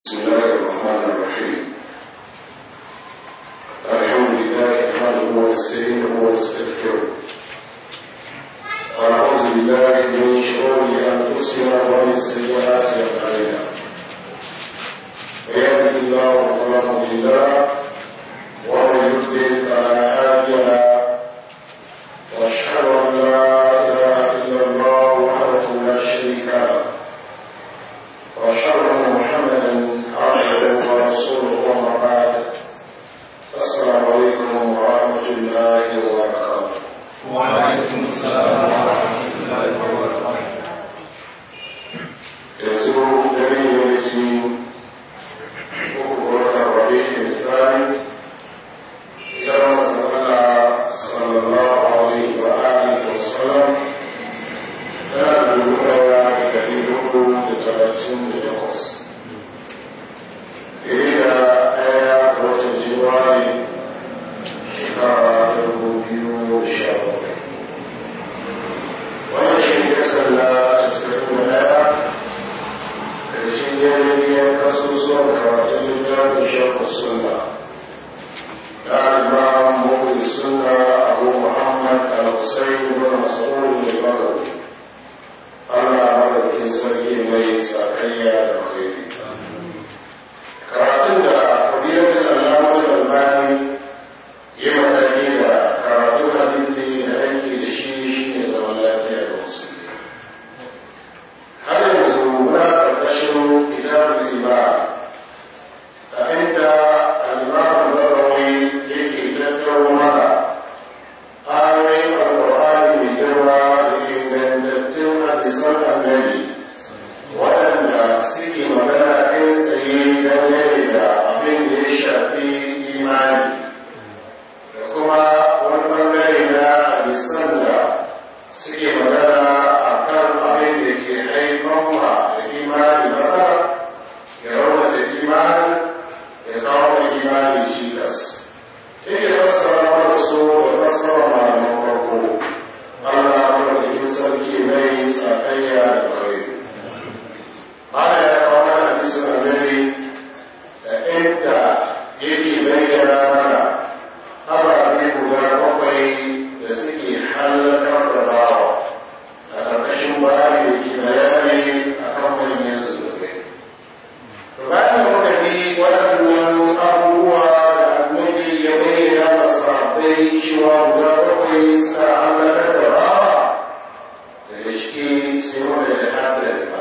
بسم الله الرحمن الرحيم الحمد لله نحمده ونستعينه ونستغفره ونعوذ بالله من شرور انفسنا ومن سيئات اعمالنا ويهده الله فلا مضل له ومن يضلل فلا هادي له واشهد ان لا اله الا الله وحده لا شريك له واشهد ان محمدا عبده ورسوله وما بعد السلام عليكم ورحمه الله وبركاته وعليكم السلام ورحمة الله وبركاته yanzu dare ne ci uku watan rabi'in tsari idan masu Allah sallallahu alaihi wa alihi wa sallam tana da dubu daya da dari uku da talatin da takwas iri da ɗaya ga watan jiwari shekara ta dubu biyu da sha bakwai wannan shi ne kasar na casa'in da ɗaya ƙarshen yanayin kasusuwan karatun littafin shakku sunna da imam mu'min sunna abu muhammad al-husayn bin mas'ud al-bagawi Allah madaukin sarki mai sakayya da khairi karatun da fadilatul alamar albani ya mataki da karatun hadisi da aiki da shi shine zaman lafiya da musulmi har yanzu muna ƙarƙashin kitabul iman a inda al-imam al-nawawi yake tattaro mana ayoyin alƙur'ani mai girma da ingantattun hadisan annabi waɗanda suke magana kai tsaye dangane da abin da ya shafi imani da kuma wani ɓangare na hadisan da suke magana a kan abin da ke haifan ma da imani matsala ya raunata imani ya kawo da imani cikas yake fassara mana so da fassara malaman farko Allah madaukakin sarki mai sakayya da kai ana ya kawo mana hadisin annabi da inda yake bayyana mana ababe guda bakwai da suke hallakar da bawa a ƙarƙashin bayani da ke bayani a kan manyan zunubai. Bayan da muka bi waɗannan abubuwa da annabi ya bayyana masarai cewa guda bakwai suna hallakar da bawa daga ciki sai wanda ya haɗa da ba.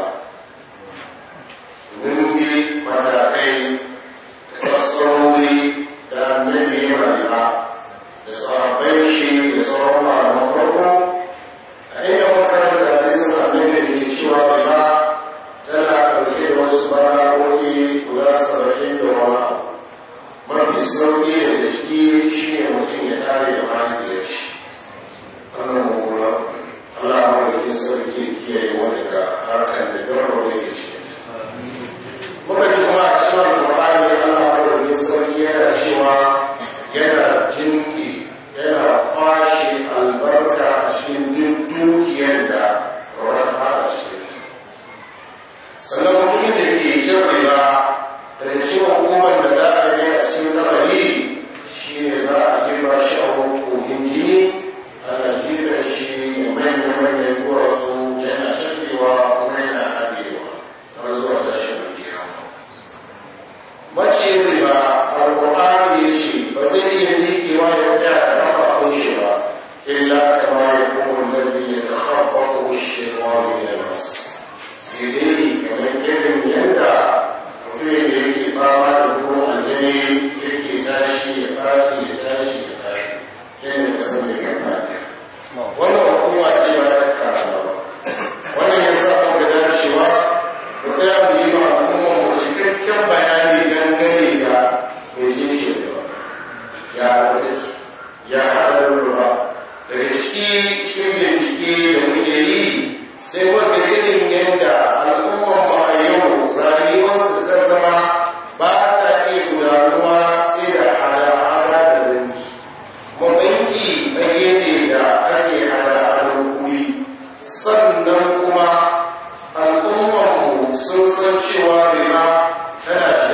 Mun bi matakai da fassarori da annabi ya rayuwa da sahabbai shi da sauran malaman farko a inda makarar da hadisin annabi da ke cewa riba tana ɗauke da wasu bala'o'i guda saba'in da wani abu mafi sauƙi da ciki shi ne mutum ya tare da mahaifiyar shi wannan mummuna Allah madaukin sarki kiyaye wani ga harkar da gawar da ke cikin muka ji kuma a cikin alƙur'ani Allah madaukin sarki yana cewa yana jinki yana kwashe albarka a cikin duk dukiyar da rawar fara cikin sannan mutumin da ke jin riba da cikin hukumar da za a yi a cikin kabari shi ne za a jefa shi a kogin jini ana jefa shi manyan manyan duwatsu yana shafewa kuma yana haɗewa har zuwa tashin kiyama mace riba alƙur'ani ya ce ba zai iya miƙewa ya tsaya da kafafun shi ba illa kama ya kuma lalbi ya takhabbatu shaytanu min al-mas sai dai kamar irin yadda mutum da yake fama da kuma aljani yake tashi ya fadi ya tashi ya tashi yadda ka san mai kan fadi wannan hukuma ce ba ta karama ba wannan ya sa muka dacewa mu tsaya mu yi ma al'umma mu cikakken bayani dangane da mai jin shi da ya wata ya haɗar ruwa daga ciki cikin bincike da muke yi sai wanda irin yadda al'ummar mu a yau rayuwarsu ta zama ba ta iya gudanuwa sai da hada-hada da zanki mabanki na gefe da ake hada-hadar kuri sannan kuma al'ummar mu sun san cewa riba tana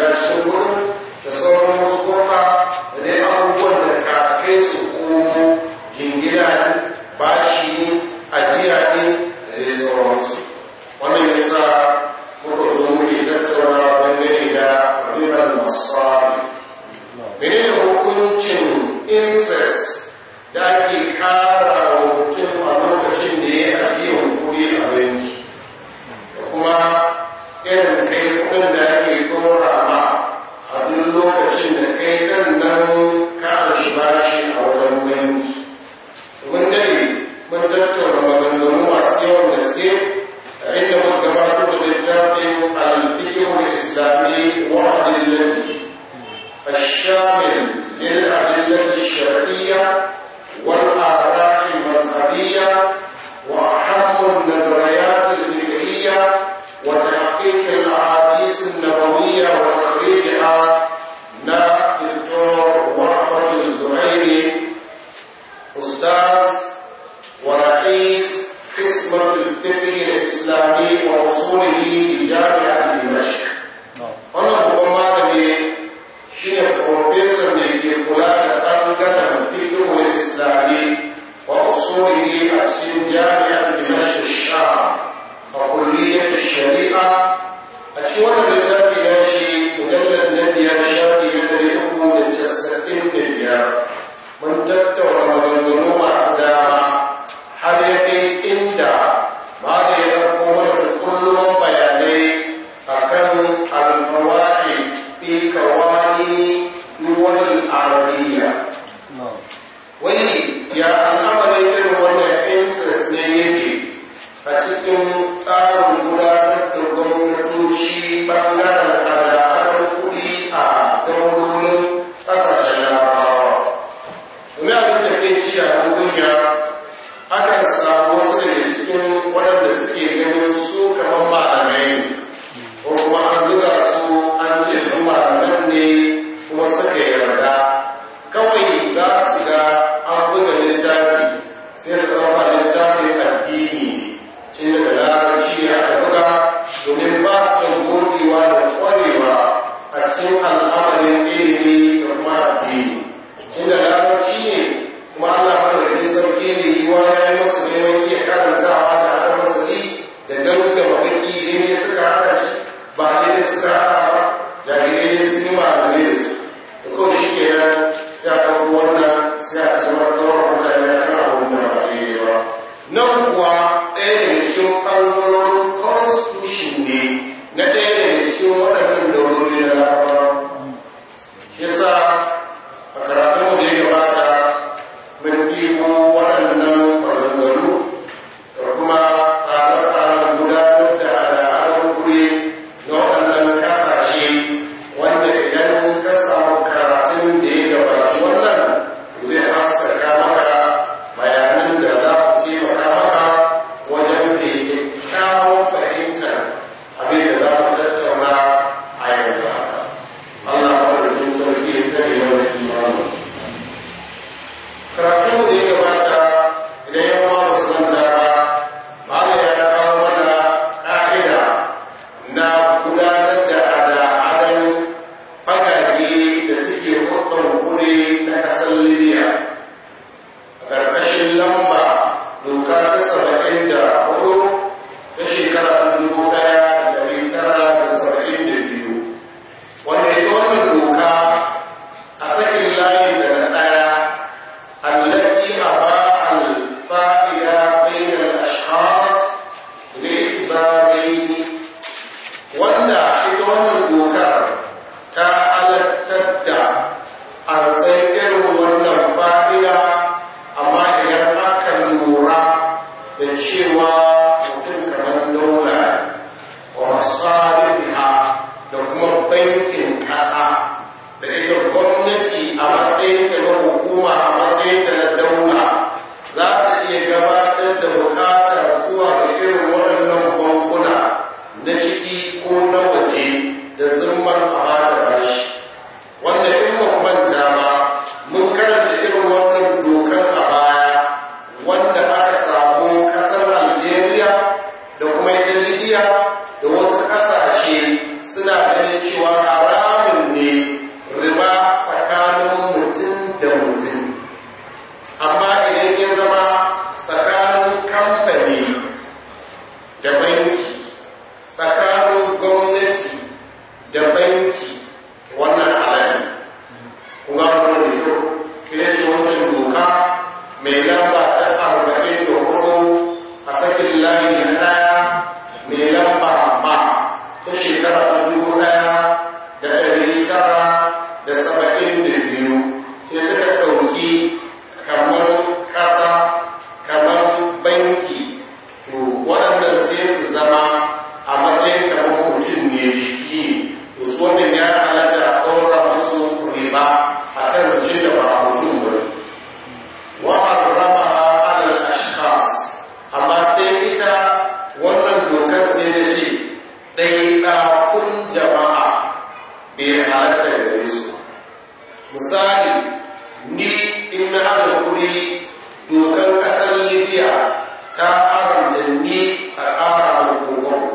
interest da ake kara wa mutum a lokacin da ya ajiyar kuɗi a banki da kuma irin kai kudin da ake dora ma a duk lokacin da kai ɗan nan ka shi bashi a wajen banki mun dade mun tattauna maganganu masu yawan gaske a inda mun gabatar da littafin al-fiqhul islami wa adillati الشامل للأدلة الشرعية والآراء المذهبية وأهم النظريات الفقهية وتحقيق الأحاديث النبوية وتخريجها نا دكتور وهبة الزهيري أستاذ ورئيس قسم الفقه الإسلامي وأصوله بجامعة دمشق. أنا هو مالي شيء بروفيسور من كلية ɓangaren fiqhul islami wa usulihi a cikin jami'ar dimashq sham a kulliyar shari'a a cikin wannan littafi ya shi mujallar na biyar shafi na ɗari uku da casa'in da biyar mun tattauna maganganu masu dama har ya kai inda ma da ya ɗauko mana kullum bayanai akan alfawari fi kawani duwal arabiyya wani ya al'amarin irin wannan interest ne yake a cikin tsarin gudanar da gwamnatoci ɓangaren hada-hadar kuɗi a gwamnonin ƙasashen larabawa domin abin da ke ci a duniya akan samu wasu daga cikin waɗanda suke ganin su kamar malamai ko kuma an zuga su an ce su malaman ne kuma suka yarda kawai za su ga an buga littafi sai su ɗauka littafin addini ne tun daga larabci ne aka buga domin ba su da gogewa da ƙwarewa a cikin al'amarin ilimi da kuma addini tun da larabci ne kuma Allah madaukakin sarki ne yiwa ya yi masu neman iya karantawa da haɗa masali da gaggama baki ne suka haɗa shi ba ne suka haɗa ba jarirai sun yi malamai da su da kawai shi ke nan sai a ɗauko wannan sai a ci wani ɗaukar mutane a kan abin da ba daidai ba nan kuwa ɗaya daga cikin ɓangarorin constitution ne na ɗaya daga cikin waɗannan daurori na larabawa shi yasa a karatun da ya gabata mun ɗibo waɗannan maganganu da kuma tsare-tsaren gudanar da al'adar kuri na waɗannan ƙasashe wanda idan ka samu karatun da ya gabaci wannan zai haskaka maka bayanan da za su taimaka maka wajen da kyakkyawar fahimtar abin da za mu tattauna a yanzu haka. Allah maɗaukin sarki ya tsare wani imanu. Karatun da ya gabata idan ya ma musamman ba, Malam ya kawo mana ƙa'ida na gudanar da hada-hadan fagage da suke hudun kure na ƙasar Libya. A ƙarƙashin lamba doka ta saba'in da hudu ta shekara dubu ɗaya da ɗari tara da saba'in da biyu. Wanda ita wannan doka a sakin layi daga ɗaya التي أضاع الفائدة بين الأشخاص لإثبارين wanda ita wannan dokar ta halattar da an san irin wannan fa'ida amma idan aka lura da cewa mutum kamar daula wa masarifiha da kuma bankin ƙasa da ita gwamnati a matsayin ta na hukuma a matsayin ta na daula za ta iya gabatar da bukatar zuwa ga irin waɗannan bankuna na ciki ko na waje da zumar a bata bashi wanda in ba manta ba mun karanta irin wannan dokar a baya wanda aka samu ƙasar algeria da kuma ita libya da wasu ƙasashe suna ganin cewa haramun ne riba tsakanin mutum da mutum amma idan ya zama tsakanin kamfani da banki tsakanin gwamnati da banki mai lamba ta arba'in da hudu a sakin layi na ɗaya mai lamba ma ta shekara ta dubu ɗaya da ɗari tara da saba'in da biyu sai suka ɗauki kamar ƙasa kamar banki to waɗannan sai su zama a matsayin kamar mutum ne jiki to su wannan ya halatta a ɗaura musu riba a kan su da ba mutum ba wa harrama alal ashkhas amma sai ita wannan dokar sai da ce ɗaiɗakun jama'a bai halatta da su misali ni in na haɗa kuɗi dokar ƙasar libya ta haramta ni a ƙara da kogon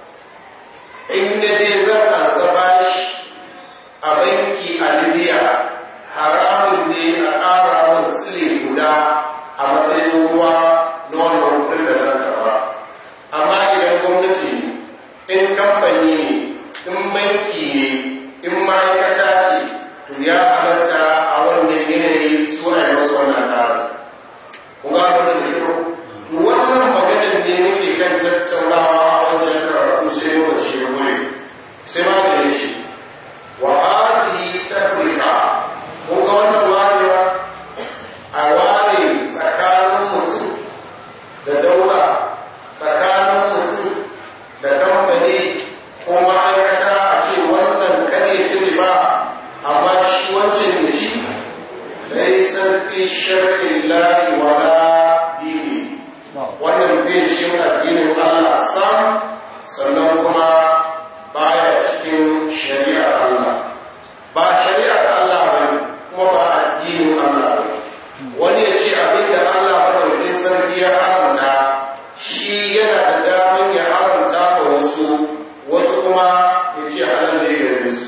in na dai zan ansa bashi a banki a libya haramun ne a ƙara min sile guda a matsayin ruwa na wannan kuɗin da zan karɓa amma idan gwamnati ne in kamfani ne in banki ne in ma'aikata ce to ya halatta a wannan yanayi su a yi wasu wannan ƙarin kuma abin da ke to wannan maganar ne nake kan tattaunawa a wancan karatu sai muka ce wuri sai ma da shi wa hadhihi tafrika kun ga wannan warewa a ware tsakanin mutum da daula tsakanin mutum da kamfani ko ma'aikata a ce wannan kare ci riba amma shi wancan da shi laisar fi shar'in lahi wala dini wannan bai cikin addinin Allah sam sannan kuma baya cikin shari'ar Allah ba shari'ar Allah ba kuma ba addinin Allah ba wani ya ce abin da Allah madaukakin sarki ya haramta shi yana da daman ya haramta ga wasu wasu kuma ya ce halal ne gare su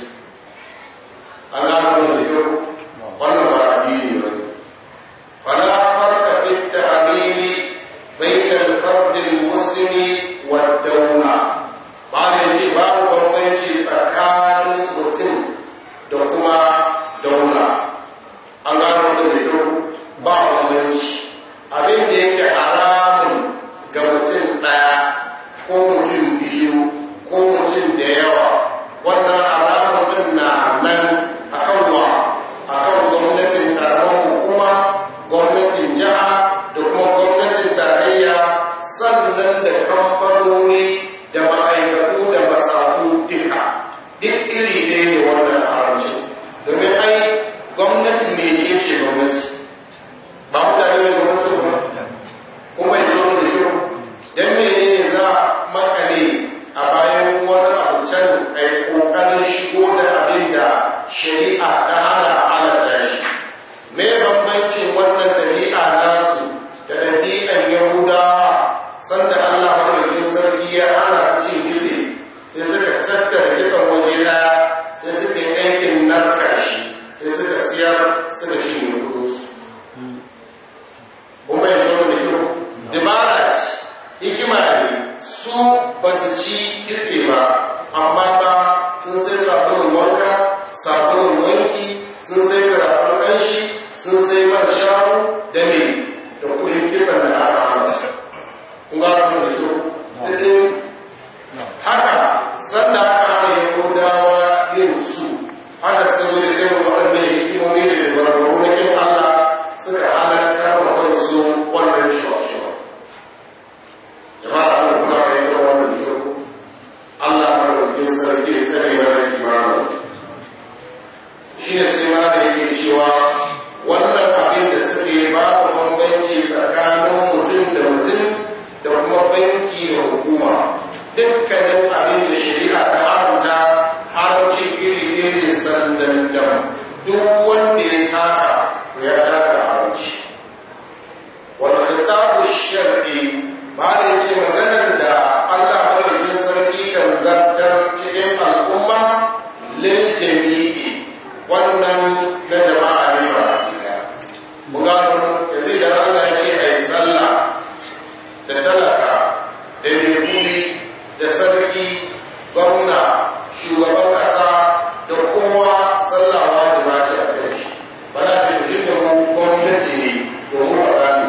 Allah da yau wannan ba addini ba fala farqa fi ta'amili bayna al-fard al-muslimi wad-dawla ba ne ce babu bambanci tsakanin mutum da kuma daula an gano da yau ba bambanci abin da yake haramun ga mutum ɗaya ko mutum biyu ko mutum da yawa wannan haramun din na nan akan wa akan gwamnatin karamar hukuma gwamnatin jiha da kuma gwamnatin tarayya sannan da kamfanoni da ma'aikatu da masaku duka duk iri ne ne wannan haramci domin ai gwamnati mai ce ce gwamnati ba mutane mai gwamnati ba kuma ya zo da yau don mene ne za makale a bayan wani abu can a yi ƙoƙarin shigo da abin da shari'a ta hana halatta shi me bambancin wannan ɗabi'a nasu da ɗabi'an yahudawa sanda allah madaukakin sarki ya hana su cin gize sai suka tattara kitson waje ɗaya sai suka yi aikin narka shi sai suka siyar suka shi ne kudinsu kuma ya zo da yau dabara ce hikima ne su ba su ci kitse ba amma ba sun sai sabulun wanka sabulun wanki sun sai karafin ƙanshi sun sai man sharu da me da kudin kitsan da aka hana kun ga abin da yau haka sanda aka hana yahudawa yin su haka sun zo da irin waɗannan hikimomi da dabarbaru na kin Allah suka halarta wa kansu wannan shawarshawar jama'a da kuma da yake wannan yau Allah madaukakin sarki ya tsare mana imanin shi ne sai ma da yake cewa wannan abin da suke babu bambanci tsakanin mutum da mutum da kuma banki da hukuma dukkanin abin da shari'a ta haramta haramci iri ne ne sandan dam duk wanda ya taka to ya taka haramci wal khitabu shar'i ba da yace maganar da Allah madaukakin sarki kan zartar cikin al'umma lil jami'i wannan na jama'a ne ba mu gano yanzu da Allah ya ce ai sallah da talaka da mai da sarki gwamna shugaban ƙasa da kowa sallawa da mata a kai ba na fi shi da mu gwamnati ne domin ba za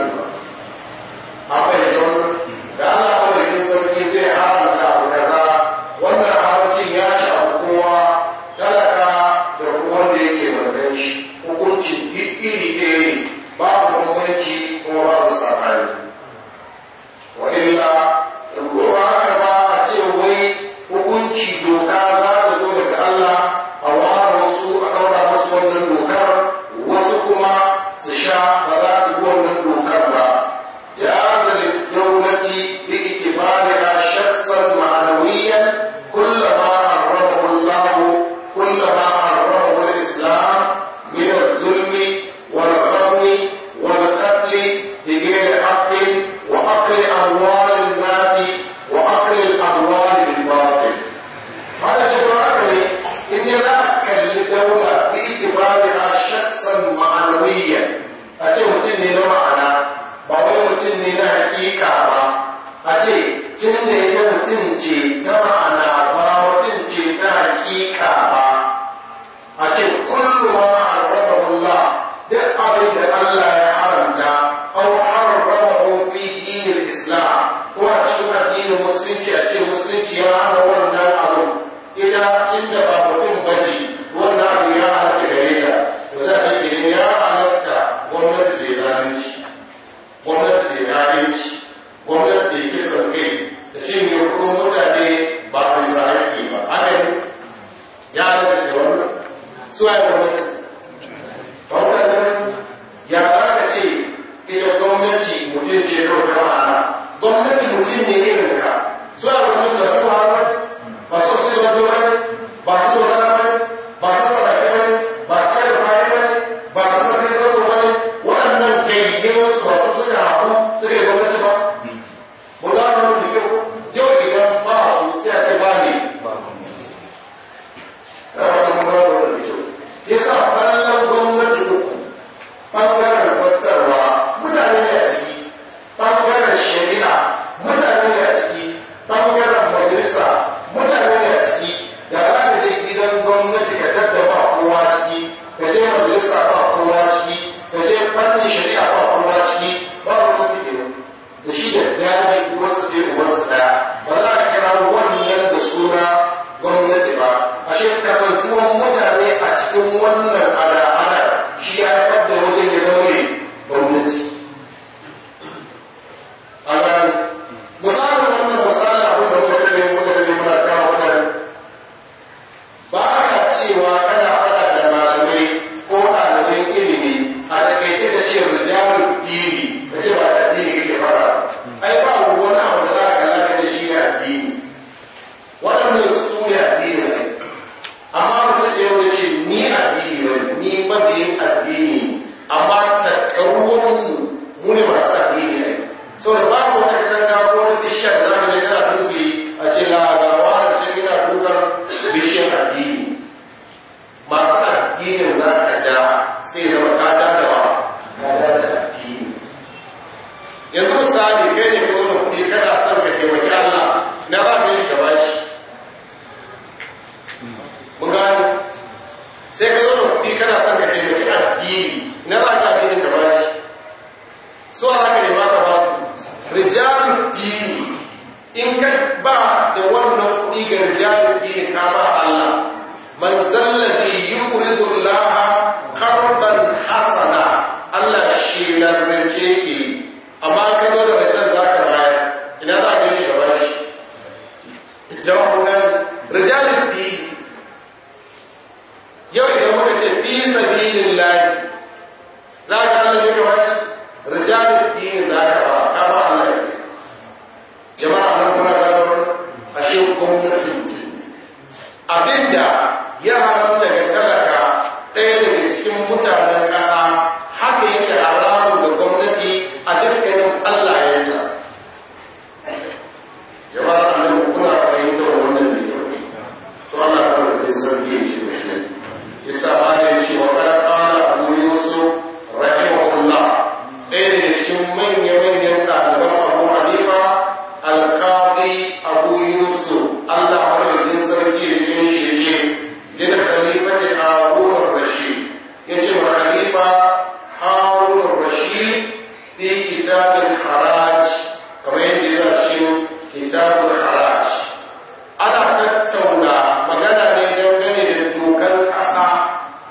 wannan dokar wasu kuma su sha ba za su bi wannan dokar ba jaza lidawlati bi itibariha shakhsan ma'nawiyan kullama harramahu Allah kullama harramahu al-islam min al-zulmi wal-ghammi wal-qatl بغير حق وأكل أموال الناس وأكل الأموال بالباطل هذا جبر إن لا أكل دولة باعتبارها شخصا معنويا أتي متني معنى باوي متني حقيقة با أتي تني متنجي تمعنى با متنجي حقيقة با أتي كل ما حرمه الله duk abin da Allah ya haramta أو حرمه في دين الإسلام وأشهد الدين المسلم أشهد المسلم يا أنا وانا أبو إذا إن بابكم بجي وانا أبو يا أنا كهريدا وزاد يا أنا gwamnati da zalunci gwamnati da zalunci gwamnati da kisan kai da cinye kuma mutane ba a bisa haƙƙi ba haka ne ya halatta wannan su ya gwamnati gwamnati ya za ka ce ita gwamnati mutum ce kawai ta ma'ana gwamnati mutum ne irin ka su a gwamnati da su hawa ba su su da dole ba su da dole ba su da dole ba su da dole ba su da dole waɗannan ɗaiɗaikun su ba su suka haɗu suka yi gwamnati ba mu za mu da kyau yau idan ba su sai a ce ba ne yasa kallon gwamnati uku ɓangaren zartarwa mutane ne a ciki ɓangaren shari'a mutane ne a ciki ɓangaren majalisa mutane ne a ciki da za ka je gidan gwamnati ka tadda ba kowa ciki ka je majalisa ba kowa ciki ka je fannin shari'a ba kowa ciki ba gwamnati ke da shi da daji wasu ke wasu daya ba za ka kira wannan da suna gwamnati ba ashe kasantuwan mutane a cikin wannan ada-ada shi ya haifar da wajen ya zama ne gwamnati a gani misalin wannan misalin abin da muka tabe muka tabe muna kawo mutane ba ka cewa kana faɗa da malamai ko ɗaliban ilimi a takaice da ce rijalul dini ka ce ba da addini kake fara ai ba wani abu da za ka kalla da shi ne addini waɗannan su ne addini ne amma mutum da yau ce ni addini ne ni mabiyin addini amma tattaruwan mu ne masu addini ne saboda ba ku wata katanga ko wata bishiya da za ka je kana dubi a ce lagawa da ce yana dukan bishiyar addini masu addinin za ka ja sai zama ka dadawa ka dada addini yanzu misali kai ne ka zo da kuɗi kana son ka taimaki Allah na ba ka yi shi gaba shi mun gano sai ka zo da kuɗi kana son ka taimaki addini na za ka addinin ka ba shi so a haka ne ba ka ba su rijalun dini in ka ba da wannan kuɗi ga rijalun dini ka ba Allah man zallabi yuridu Allah qardan hasana Allah shi na rance ke amma ka zo da rancen za ka bayar ina za ka yi shi gaba shi jawabin rijalun dini yau idan muka ce fi sabilin lahi za ka Allah ne kawai rijalun dini za ka ba ka ba Allah ne jama'a nan kuma ga ashe gwamnati mutum abinda ya haram daga talaka ɗaya daga cikin mutanen ƙasa haka yake haramun da gwamnati a dukkanin Allah ya yi jama'a nan kuna fahimtar wannan ne to Allah ta rufe sarki ya ce mashi yasa ba da shi wa kada qala abu yusuf rahimahullah ɗaya daga cikin manya-manyan ɗaliban abu hanifa alƙadi abu yusuf Allah madaukakin sarki da yin shirye yana khalifatin harun rashid ya ce wa khalifa harun rashid fi kitabin haraj kamar yadda ya shi kitabun haraj ana tattauna magana ne dangane da dokar ƙasa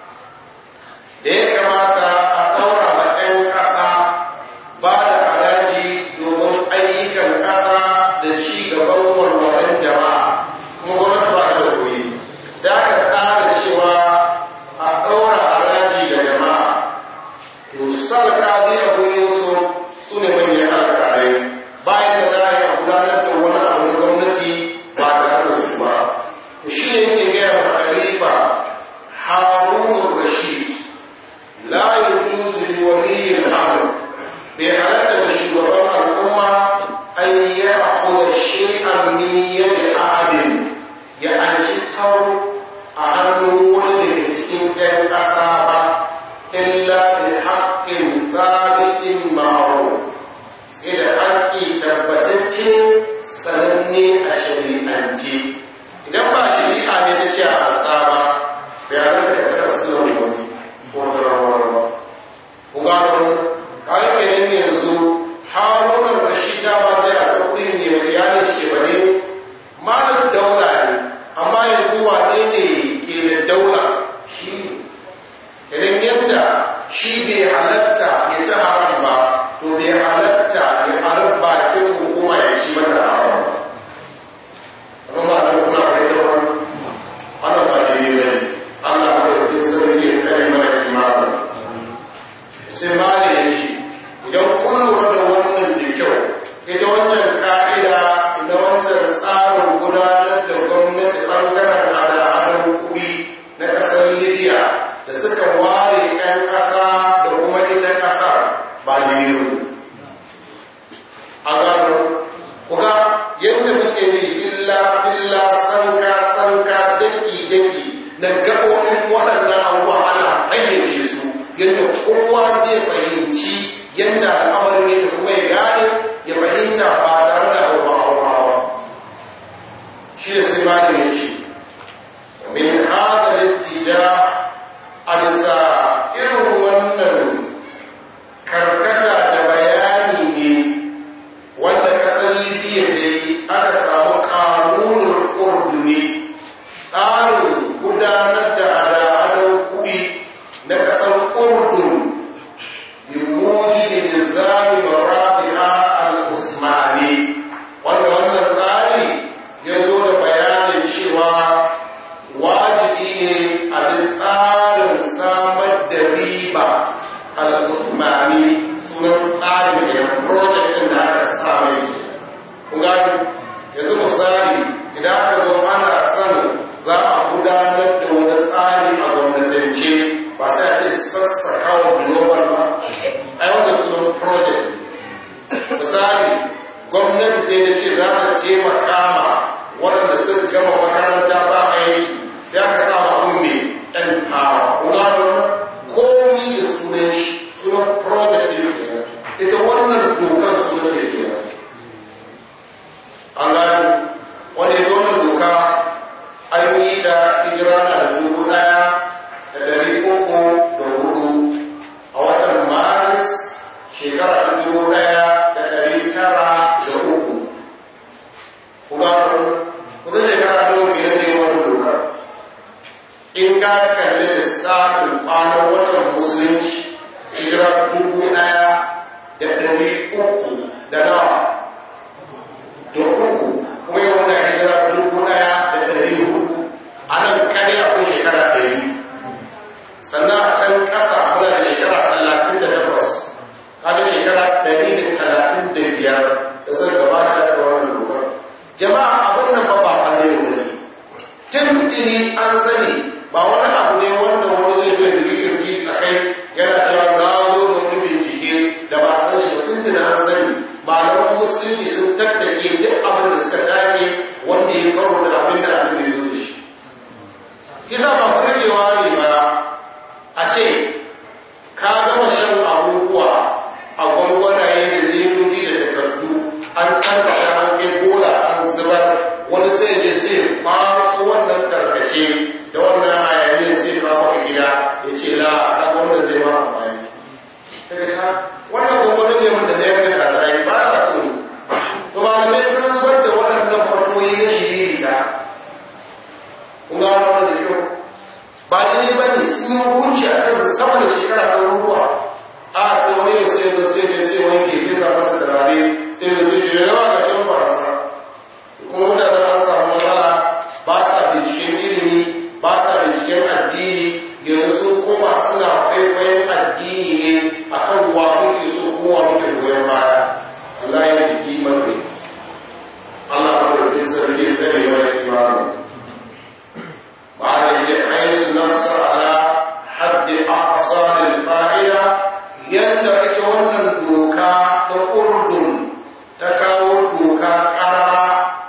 shay'an min yadi ahadin ya anshi taro a hannun wani daga cikin ƴan ƙasa ba illa bi haqqin sabitin ma'ruf sai da haƙƙi tabbatacce sananne a shari'ance idan ba shari'a ne ta ce a ansa ba bayanan da ta kasu wani ko da rawar ba ku gano kayan kenan yanzu harunan rashida ba zai a sauƙi ne mai iyalin shi ba ne malin daula ne amma yanzu wane ne ke da daula shi ne idan yadda shi bai halatta ya ci haram ba to bai halatta ya haram ba da kai hukuma ya ci mata haram ba amma ba da kuma bai da wani ana ba da yi ne Allah ba da kai sauri ya tsare mana imanin sai ma da ya shi idan kun lura da wannan da kyau ita wancan ka'ida ita wancan tsarin gudanar da gwamnati ɓangaren hada-hadar kuɗi na ƙasar libya da suka ware 'yan ƙasa da kuma ita ƙasar ba da yi a gano kuga yadda muke bi illa illa sanka sanka daki daki na gaɓoɓin waɗannan abubuwa ana fayyace su yadda kowa zai fahimci yadda al'amarin yake kuma ya gane ya fahimta ba tare da abu ba shi da sai ma da shi min hada littija a bisa irin wannan karkata da bayani ne wanda kasar libya ta yi aka samu kanunin urduni tsarin gudanar da hada-hadar kuɗi na kasar urdun bimujin nizami marafi'a al-usmani wanda wannan tsari ya zo da bayanin cewa wajibi ne a bi tsarin samar da riba al-usmani sunan tsarin da ya project din da aka same kun gani yanzu misali idan aka zo ana son za a gudanar da wani tsari a gwamnatance ba sai a ce sassaka wa global ba ai wanda sunan project misali gwamnati sai da ce za ta taimaka ma waɗanda suka gama makaranta ba aiki sai aka sa ma abin mai ɗan hawa kuma don komi da sunan shi sunan project ɗin kenan ita wannan dokar sunan da kenan an gani wanda ita wannan doka an yi ta hijira na dubu ɗaya da ɗari uku da hudu a watan maris shekara ta dubu ɗaya da ɗari tara da uku kuma kusa shekara ta uku biyar ne wani dokar in ka kalli lissafin kwanan watan musulunci hijira dubu ɗaya da ɗari uku da nawa da uku kuma yi wani hijira dubu ɗaya da ɗari hudu a nan kare akwai shekara ɗari sannan a can ƙasa kuna da shekara talatin da takwas kaga shekara ɗari da talatin da biyar da sun gabata da wannan dokar jama'a abin nan ba ba ɓangare ne tun tuni an sani ba wani abu ne wanda wani zai zo da girgi a kai yana cewa na zo da wani bincike da ba san shi tun tuni an sani malaman musulunci sun tattake duk abin da suka take wanda ya karo da abin da abin da ya zo da shi kisa ba kurkewa ne ba a ce ka gama shan abubuwa a gwangwanaye da ledoji da takardu an tabbata an kai bola an zubar wani sai je sai kwaso wannan tarkace da wannan hayaniyar sai kawo a gida ya ce la a wannan zai ma amfani daga ta wannan gwangwani ne wanda zai kai a tsaye ba a so to malamai sun zubar da waɗannan fatoyi na shiririta kun ga wannan da kyau ba ne ba ne sun yi hukunci a kansa sama da shekara ta ruwa a sai wani ya sai da sai da sai wani ke bisa masa turare sai da zai jira yawa ga yan barasa kuma mutane an samu matsala ba sa binciken ilimi ba sa binciken addini yanzu sun koma suna kwaikwayon addini ne a kan wa muke so kuma muke goyon baya Allah ya jiki mai Allah ya rufe sarki ya tsare wa imanin معنى حيث نص على حد أقصى للفاعلة يندى wannan doka ta urdun ta kawo doka karara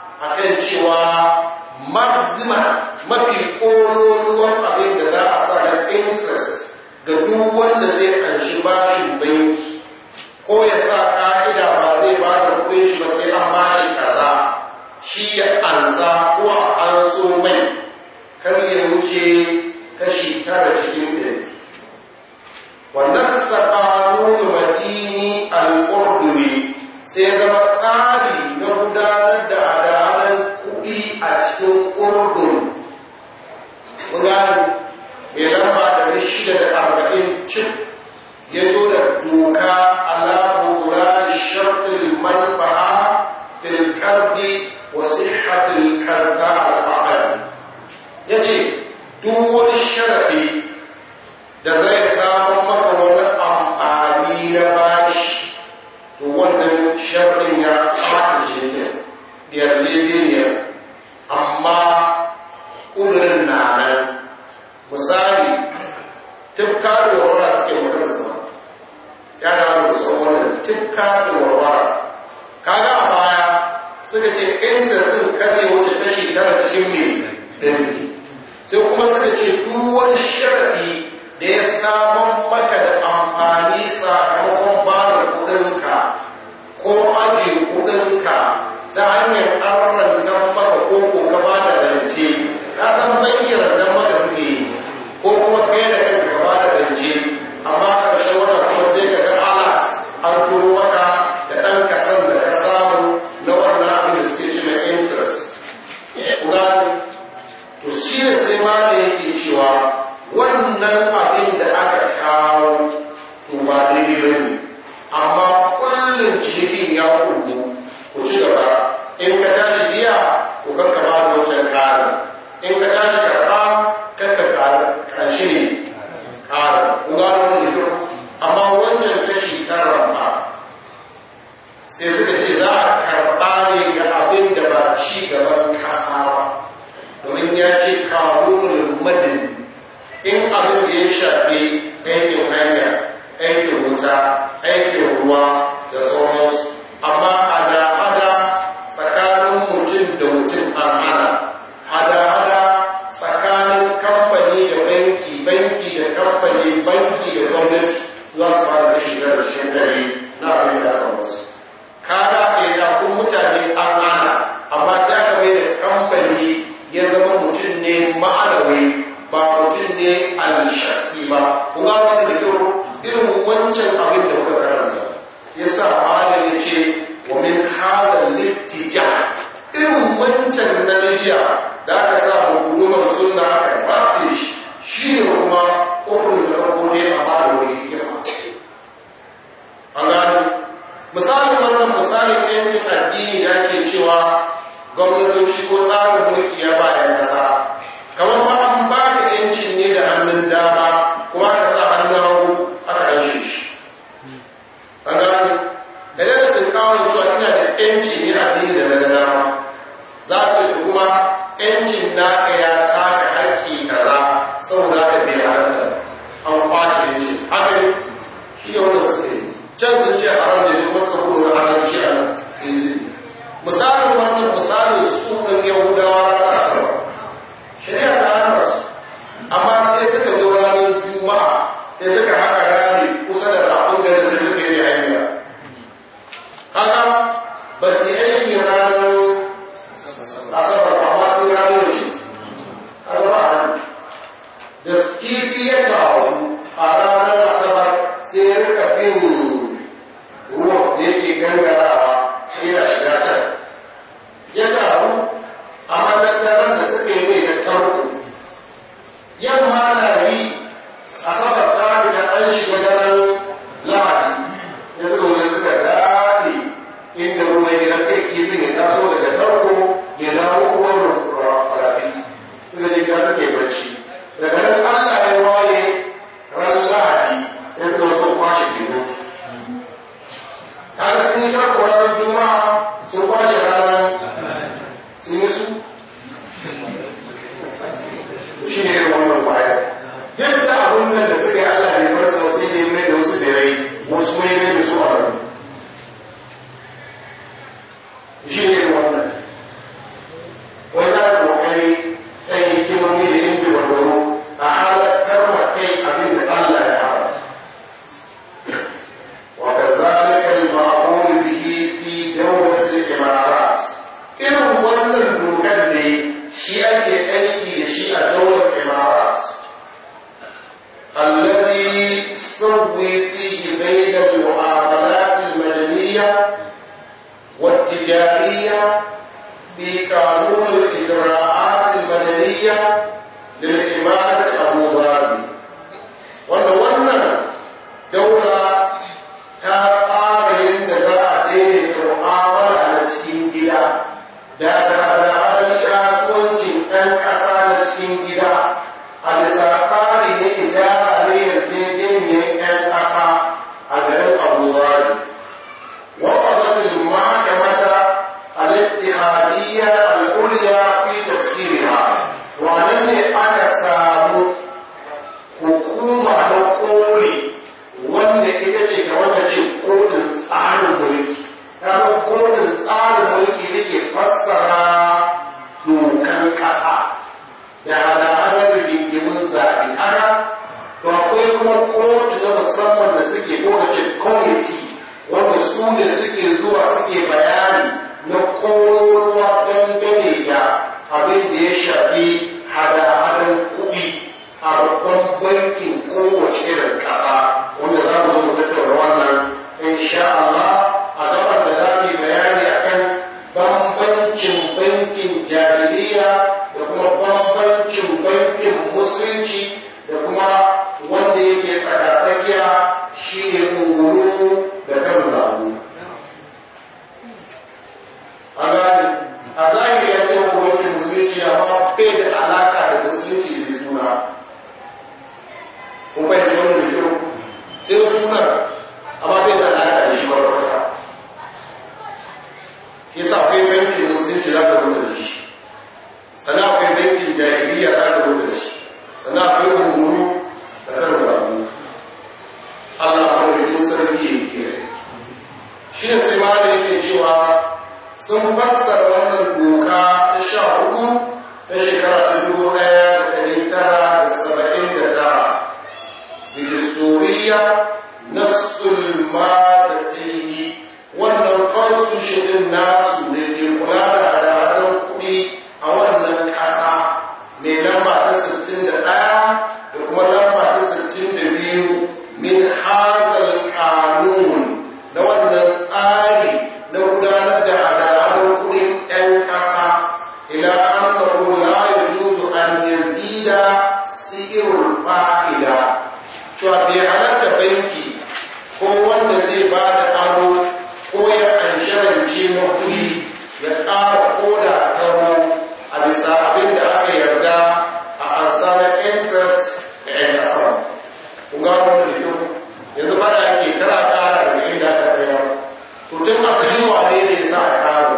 ga duk wanda zai anshi bashin banki ko ya sa ka'ida ba zai ba da kuɗin shi ba sai an bashi kaza shi ya ansa ko an so mai kar ya wuce kashi tara cikin ɗari wannan saƙaƙo madini al'urduri sai zama tsari na gudanar da adalar kuɗi a cikin urdun gudanu mai lamba ɗari shida da arba'in cif ya zo da doka alamu kula da sharɗin manfa'a fil karbi wa sihhatil karta al ya ce duk wani sharaɗi da zai samu maka wani amfani na bashi to wannan sharɗin ya ɓata cikin yarjejeniyar amma ƙudurin na nan misali tufka da warwara suke magana sama ya da san wannan tufka da warwara kaga a baya suka ce interest ɗin kare wuce kashi tara cikin mai ɗari sai kuma suka ce duk wani sharaɗi da ya samun maka da amfani sakamakon ba da kudinka ko ajiye kudinka ta hanyar arranta maka ko ko ka ba da rance ka san banki rantar maka suke yi ko kuma kai da kanka ka ba da rance amma karshe wata kuma sai ka ga alat an turo maka da ɗan kasan da ka samu na wannan abin da suke cire interest. to shi ne sai ma da yake cewa wannan abin da aka kawo to ba daidai ba ne amma kullum cikin ya kudu ku ci gaba in ka tashi biya ku kanka ba da wancan ƙarin in ka tashi karɓa kanka ƙarshe ne ƙarin ku gano da kyau amma wancan kashi tara ba sai suka ce za a karɓa ne ga abin da ba ci gaban kasa ba domin ya ce karunin madin in abin da ya shafi aikin hanya aikin wuta aikin ruwa da sauransu amma hada-hada tsakanin mutum da mutum an hana hada-hada tsakanin kamfani da banki banki da kamfani banki da gwamnati za su fara da shigar da shekari na abin da aka wasu kada ɗaiɗakun mutane an hana amma sai aka mai da kamfani ya zama mutum ne ma'anawi ba mutum ne al-shasi ba kuma wanda da kyau irin wancan abin da muka karanta ya sa malam ya ce wa min hada littija irin wancan na libya da aka sa hukumar sunna aka rafe shi shi ne kuma ukun da farko ne a bada wani hikima an gano misalin wannan misalin yancin addini da ake cewa gwamnatoci ko tsarin mulki ya bayan kasa kamar ma an ba ka yancin ne da hannun dama kuma aka sa hannun hagu aka yanci shi an gano idan da tunkawar cewa ina da yanci ne addini da na dama za su ce kuma yancin naka ya taka haƙƙi kaza saboda ka bai halatta an kwashe yancin haka ne shi ne wanda suka yi can sun ce haram ne su wasu kuma na haramci a nan misalin wannan misalin su ɗin yahudawa na asabar shari'a ta hana su amma sai suka zo ranar juma'a sai suka haka rami kusa da rafin gari da suka yi hanya haka ba su yi aiki ranar asabar amma sai ranar shi an ba a da kifi ya taru a ranar asabar sai ya rika bin ruwan da yake gangarawa sai ya shiga can ya taru a matattaran da suka yi mai da tarko yamma na yi a saba tsari da an shiga daren lahadi ya suka wani suka daɗe inda ruwa ya sai kifin ya taso daga tarko ya dawo ruwan rafi suka je ka suke bacci daga nan allah ya waye ran lahadi ya suka wasu kwashe kibinsu kaga sun yi tarko ranar juma'a sun kwashe ranar sun yi su shi ne wannan kwaya yadda abun nan da suka yi allah ne bar sau sai ne mai da wasu da rai wasu mai mai da su a rai shi ne wannan wai za ka kokari ɗan hikimomi da yin bibarbaro a halattar wa kai abin da allah ya يسوي فيه بين المعاملات المدنية والتجارية في قانون الإجراءات المدنية للإمارة أبو ظبي wanda wannan daula ta tsara yadda za a daidaita mu'amala na cikin gida da hada-hadar kasuwancin ɗan ƙasa na cikin gida a bisa tsari na ijara ne yarjejeniyar 'yan ƙasa a garin abubuwa وقضت المحكمة الاتحادية العليا في تفسيرها وأن أكسام hukuma na koli wanda ita ce ga wanda ce kotun tsarin mulki ta san kotun tsarin mulki da ke fassara dokan ƙasa da hada-hadar rigingimin zaɓe haka to akwai kuma kotu na musamman da suke lokacin kwamiti wanda su da suke zuwa suke bayani na kowa dangane da abin da ya shafi hada-hadar kuɗi a babban bankin kowace irin ƙasa wanda za mu zo mu tattauna wannan insha Allah a gaban da za mu bayani akan bambancin bankin jahiliya da kuma bambancin bankin musulunci da kuma wanda yake tsakatsakiya shi ne unguru da kan zabu a gani a zahiri ya ce bankin musulunci amma bai da alaka da musulunci da suna kun bai da wani da kyau sai suna amma bai da alaka da shi wata yasa akwai bankin musulunci za ka rubuta da shi sannan akwai bankin jahiliya za ka rubuta da shi sannan akwai unguru da kan zabu Allah kawai sarki ya kiyaye shi ne sai ma da yake cewa sun fassara wannan doka ta sha hudu ta shekara ta dubu ɗaya da ɗari tara da saba'in da tara Ministoriya Nasul Madatini wannan constitution din nasu da ke kula da hada-hadar kuɗi a wannan ƙasa mai lamba ta 61 da kuma lamba ta 62 min hazal kanun na wannan tsari na gudanar da hada-hadar kuɗin 'yan ƙasa ila annahu la yajuzu an yazida sirrul fa'ida cewa bai halatta banki ko wanda zai ba da aro ko ya ansharance na kuɗi ya ƙara koda taro a bisa abin da aka yarda a ansarar interest da 'yan ƙasa. Kun ga wani da kyau yanzu ba da ake kara ƙara daga inda aka tsaya. To tun asali wane ne sa a ƙara?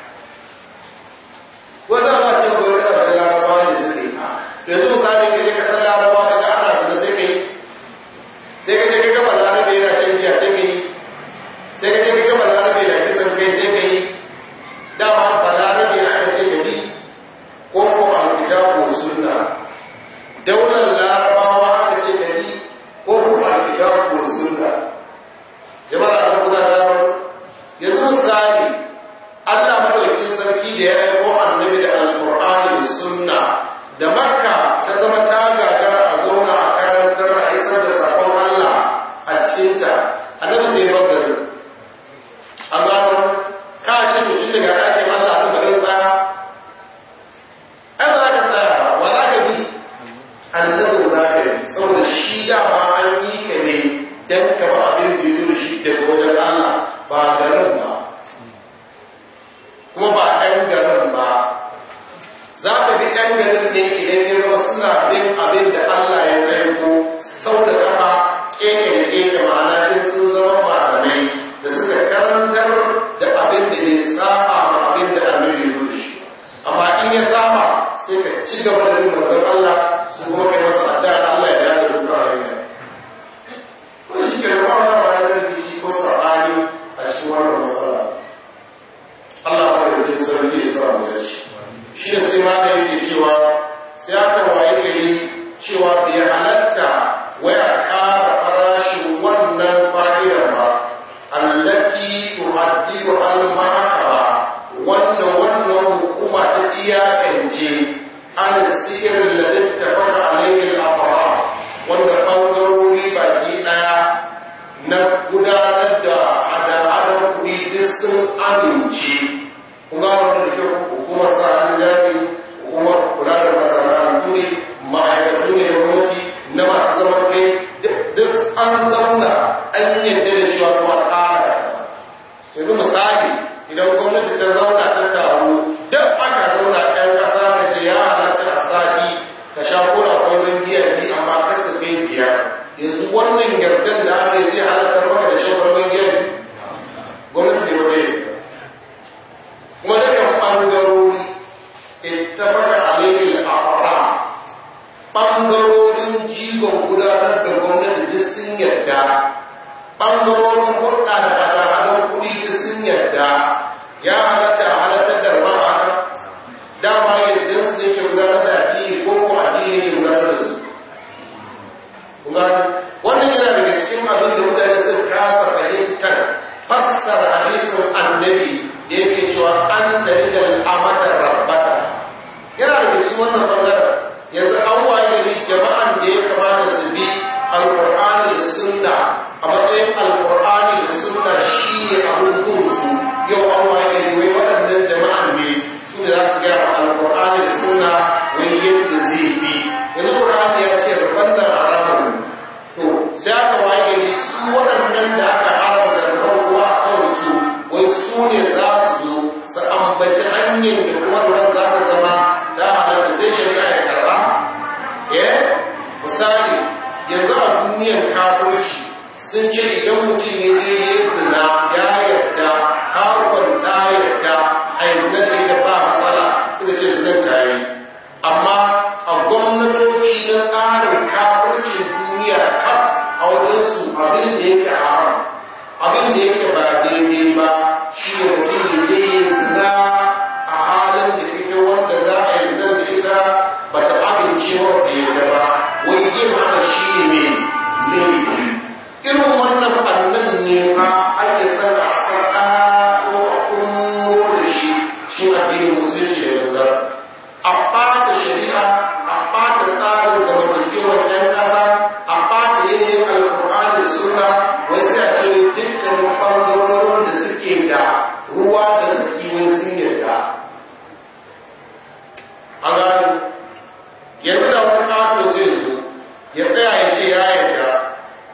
Wanda ba ce ko yana da larabawa ne suke. Yanzu misali ka je kasar larabawa daga ana da sai ka yi sai ka je ka gaba larabe yana shan biya sai ka yi sai ka je ka gaba larabe na kisan kai sai ka yi dama ba larabe na aka ce gari ko ko alkita ko sunna daular larabawa aka ce gari ko ko alkita ko sunna jama'a da kuma da yanzu misali Allah madaukakin sarki da ya aiko annabi da alqur'ani da sunna da makka ta zama ta gagara a zauna a karantar a isar da sabon Allah a cikinta annabi sai ya gari an gano ka ce mutum daga ɗakin Allah a garin tsaya ai ba za ka tsaya wa za ka bi annabi za ka bi saboda shi dama an yi ka ne dan ka ba abin da yi shi daga wajen Allah ba garin ba kuma ba ɗan garin ba za ka bi ɗan garin ne idan ya zama suna bin abin da Allah ya aiko sau da kafa keke da keke ma'ana in sun zama malamai da suka karantar da abin da ne saba ma abin da annabi ya shi amma in ya saba sai ka ci gaba da bin manzon Allah su kuma kai masa addu'a Allah ya dace su fara yin ko shi ke da wannan bayanan da shi ko sabani a cikin wannan matsala Allah ya yi sarki ya sa mu dace shi da sai ma da yake cewa sai aka waye gari cewa bai halatta waya ƙara farashin wannan fa'idar ba allati tuhaddidu al-mahakama wanda wannan hukuma ta iyakance an sirin da littafaka alaihi al-afara wanda bangarori baki daya na gudanar da hada-hadar kuɗi duk sun amince kuma wanda da kyau hukumar sa'adun jari hukumar kula da masana'antu ne ma'aikatu ne da gwamnati na masu zaman kai duk an zauna an yadda da cewa kuma ƙara yanzu misali idan gwamnati ta zauna ta taru duk aka zauna ɗan ƙasa da ce ya halatta a sati ka sha kura kwallon biya biyu amma kasafin biyar yanzu wannan yardan da aka yi zai halatta maka da shan kwallon biya gwamnati ne waje kuma dukkan ɓangarori ita baka alaikil a ɓangarorin jigon gudanar da gwamnati duk sun yarda ɓangarorin hulɗa da hada-hadar kuɗi duk sun yarda ya halatta a halattar da rama dama yadda su yake gudanar da addini ko ko addini yake gudanar da su wannan yana daga cikin abin da mutane sun kasa fahimtar fassara hadisin annabi da yake cewa an tare da al'amatar rabbata yana daga cikin wannan bangaren yanzu an waye ne jama'an da ya kamata su bi alkur'ani da sunna a matsayin alkur'ani da sunna shi ne abin gunsu yau an waye ne wai waɗannan jama'an ne su da za su gaya wa alkur'ani da sunna wani yadda zai bi yanzu qur'ani ya ce rabban nan haramun to sai aka waye ne su waɗannan da aka haramta da farko a kansu wai su ne za su zo su ambaci hanyar da kuma ruwan za ta zama ta halatta sai shari'a ya karba eh misali yanzu a duniyar kafirci sun ce idan mutum ya je ya zina ya yarda harkar ta yarda a yanzu da ita ba matsala suka ce zinan ta yi amma a gwamnatoci na tsarin kafircin duniya kaf a wajensu abin da yake haram abin da yake ba daidai ba shi ne mutum ya je ya zina a halin da ita wanda za a yi zan da ita ba ta amince wata yadda ba wai yin haka shi ne ne irin wannan ɓannan ne ma ake san a sarƙa ko a kuma da shi shi addinin musulunci da yanzu a ɓata shari'a a ɓata tsarin zamantakewar ɗan ƙasa a ɓata yanayin alkur'ani da suna wai sai a ce dukkan ɓangarorin da suke da ruwa da tsaki wai sun yarda a gano yanzu da wani ƙato zai zo ya tsaya ya ce ya yarda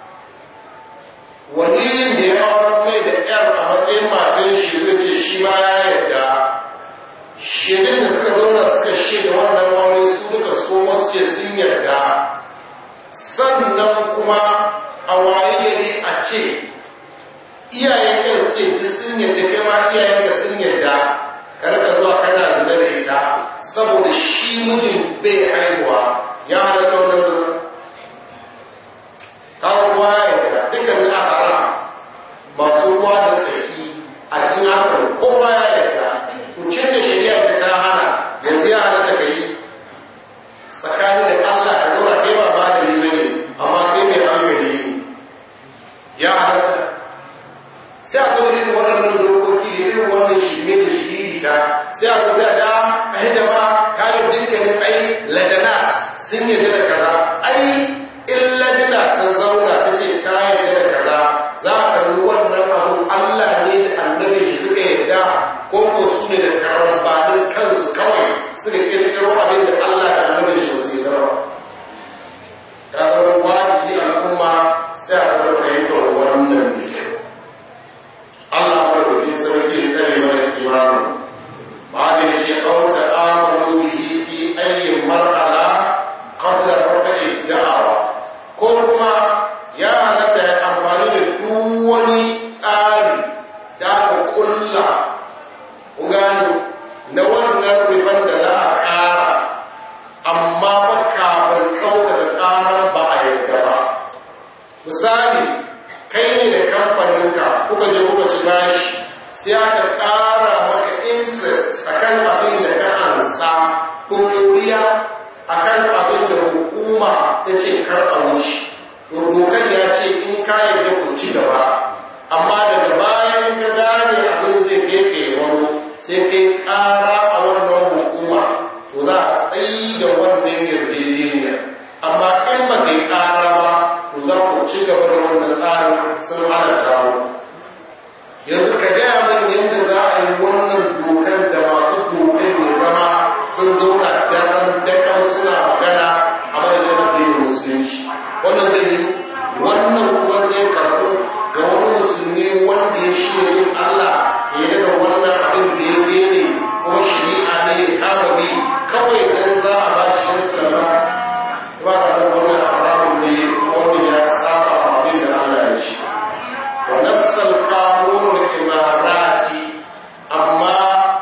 wani da ya auren mai da ƴar a matsayin matan shi zai ce shi ma ya yarda shirin da suka zauna suka shaida wannan aure su duka su koma su ce sun yarda sannan kuma a waye gari a ce iyayen kan su ce duk sun yarda kai ma iyayen ka sun yarda karka zuwa kana zina da ita saboda shi mijin bai haihuwa ya halatta wannan zina kawo ruwa ya yarda dukkan a haram masu ruwa da tsaki a cikin hakan kowa ya yarda kucin da shari'a da ta hana yanzu ya halatta ka yi tsakanin da Allah ka zauna kai ba ba da ni bane amma kai mai hankali ne ya halatta sai a zo irin waɗannan dokoki da irin wannan shirme da shiriri ta sai a zo sai a ta a yi jama'a kayan dukkanin ai lajanat sun yarda da kaza ai in lajina ta zauna ta ce ta yarda da kaza za a kalli wannan abun Allah ne da annabi shi suka yarda ko ko su ne da karambanin kansu kawai suka kirkiro abin da Allah da annabi shi su yarda ba ta zama wajibi al'umma sai a sanar da yankin wannan da kyau Allah ya rufe sauki da tsare mana kimanin ba da ya ce ɗauka amuru bihi fi ayyin mar'ala qabla rafa'i da'awa ko kuma ya halatta ya amfani da duk wani tsari da aka kulla gano na wannan rufan da za a ƙara amma ba kafin ɗaukaka ƙarar ba a yadda ba misali kai ne da kamfaninka kuka je kuka ci bashi sai aka ƙara maka interest akan abin da ka ansa ɗoriya akan abin da hukuma ta ce kar a wuce to dokar ya ce in ka yarda ku ci gaba amma daga bayan ka gane abin zai gefe wani sai kai ƙara a wannan hukuma to za a tsayi da wannan yarjejeniya amma in ba kai ƙara ba to za ku ci ci gaba da wannan tsarin sun hana tawo yanzu ka gaya min yadda za a yi wannan dokar da masu dokar mai zama sun zauna daren dakan suna magana a madadin addinin musulunci wannan zai yi wannan kuma zai karɓo ga wani musulmi wanda ya shi yin Allah ya yi da wannan abin da ya ne kuma shari'a ne ya kama bi kawai dan za a ba shi yan sallama ba ta da wannan haramun ne wanda ya saba abin da Allah ya ce wa nassal qanunul imarati amma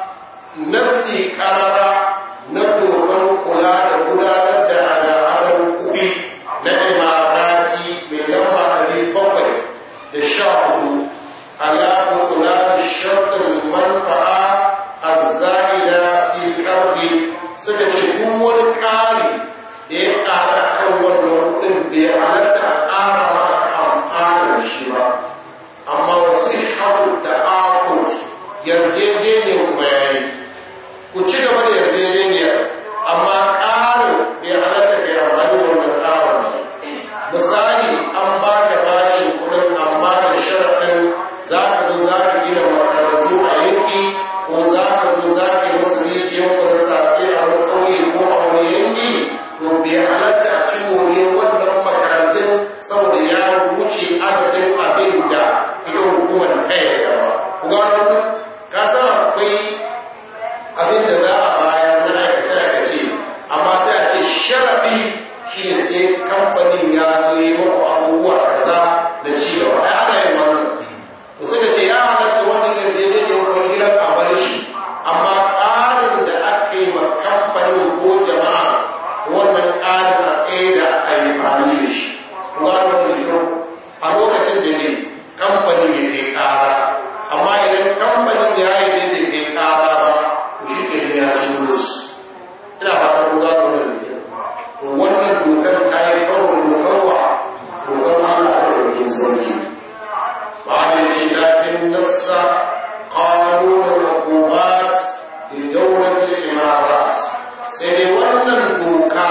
nasi karara na dokan kula da gudanar da al'adar kuɗi na imarati mai lamba ɗari bakwai da sha hudu alaƙa kula da sharɗin manfa'a a za'ida fi ƙarfi suka ce duk wani ƙari da ya ƙara kan wannan kuɗin bai halatta a ƙara maka amfanin shi ba amma wasu haɗu da akut yarjejeniyar kuma ya yi ku ci gaba da yarjejeniyar amma ƙarin bai halatta kai amfani da wannan ƙarin misali an ba ka bashin kuɗin amma da sharaɗin za ka zo za ka gina makarantu a yanki ko za ka zo za ka yi masu rijiyar kwansafe a wani ƙauye ko a wani yanki to bai halatta a ci more wannan makarantun saboda ya wuce adadin abin da ita hukumar ta yarda ba kuma ka san akwai abin da za a bayar na aikace aikace amma sai a ce sharaɗi shi ne sai kamfanin ya zo yi maku abubuwa kaza da ci gaba ai ana yin wannan to sai da ce ya halatta wannan yarjejeniyar wani gidan a bar shi amma ƙarin da aka yi ma kamfanin ko jama'a wannan ƙarin a tsaye da a yi amfani da shi kuma wannan kyau a lokacin da ne kamfanin ya kai ƙara amma idan kamfanin ya yi da bai kai ƙara ba to shi ke ya ci bulus ina fatan ku gano wannan da to wannan dokar ta yi karo dokar wa dokar Allah ta ɗauki sauki بعد خلاف النص قانون العقوبات لدولة الإمارات sai wannan doka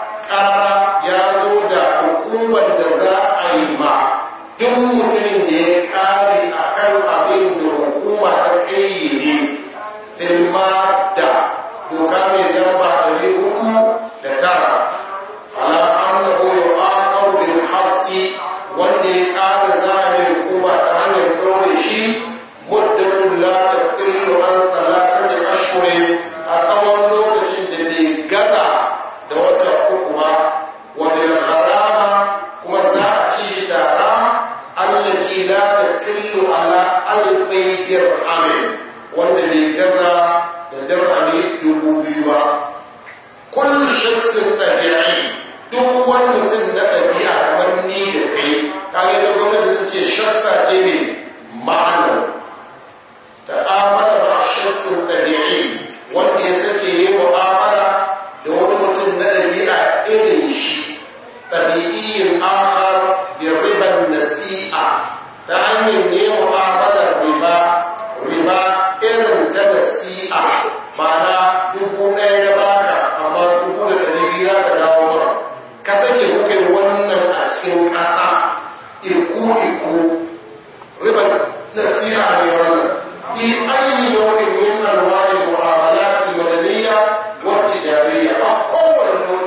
ƙara ya zo da hukumar da za a yi ma duk mutumin da ya kare a kan abin da hukuma ta ƙayyade filma da doka mai lamba ɗari uku da tara ala annahu yu'aqabu bil hasi wanda ya ƙara zane hukuma ta hanyar ɗaure shi muddatun la taqillu an talatati ashhurin a tsawon lokacin da bai gaza da wata uku ba wa bil harama kuma za a ci tara allati la taqillu ala alfi dirhamin wanda bai gaza da dirhami dubu biyu ba kullu shakhsin tabi'i duk wani mutum na ɗabi'a kamar ni da kai kage da gwamnati ta ce shaksa ce ne ma'anar ta'amala ba shaksin ɗabi'i wanda ya sake yi mu'amala da wani mutum na ɗabi'a irin shi ɗabi'iyin akar bi riban nasi'a ta hanyar ne mu'amalar riba riba irin ta nasi'a ma'ana dubu ɗaya ya baka amma dubu da ɗari biyu za ka dawo mara ka sake kuka yi wannan a cikin ƙasa iku-iku ribar nasiha ne wannan fi ayi nau'in min alwani mu'amalati madaniya wa tijariya a kowane nau'i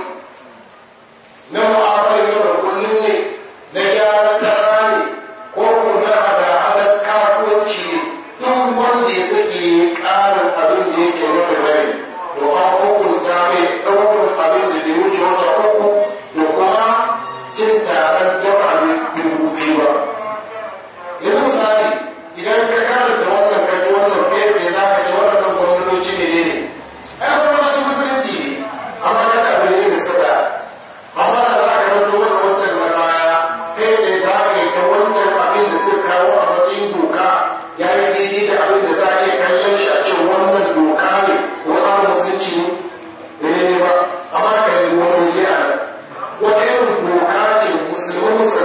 na mu'amalar yau da kullum ne na gyaran ƙasa ne ko kuma hada-hadar kasuwanci ne duk wanda ya sake ƙarin abin da yake nuna rai to an hukunta mai ɗaukar abin da bai wuce wata uku da kuma cin taron jama'a dubu biyu ba. Yanzu misali idan ka karanta wannan ka ji wannan fefe za ka ji wannan gwamnatoci ne ne. Ai gwamnatocin musulunci ne, amma ka ta abu ne da suka Amma da za ka ranto wata wancan na baya sai da za ka yi ta wancan abin da suka kawo a matsayin doka ya yi daidai da abin da za a iya kallon shi a cikin wannan doka ne wani abu musulunci ne. Ne ba, amma ka yi wani waje a nan. wata irin doka ce musulman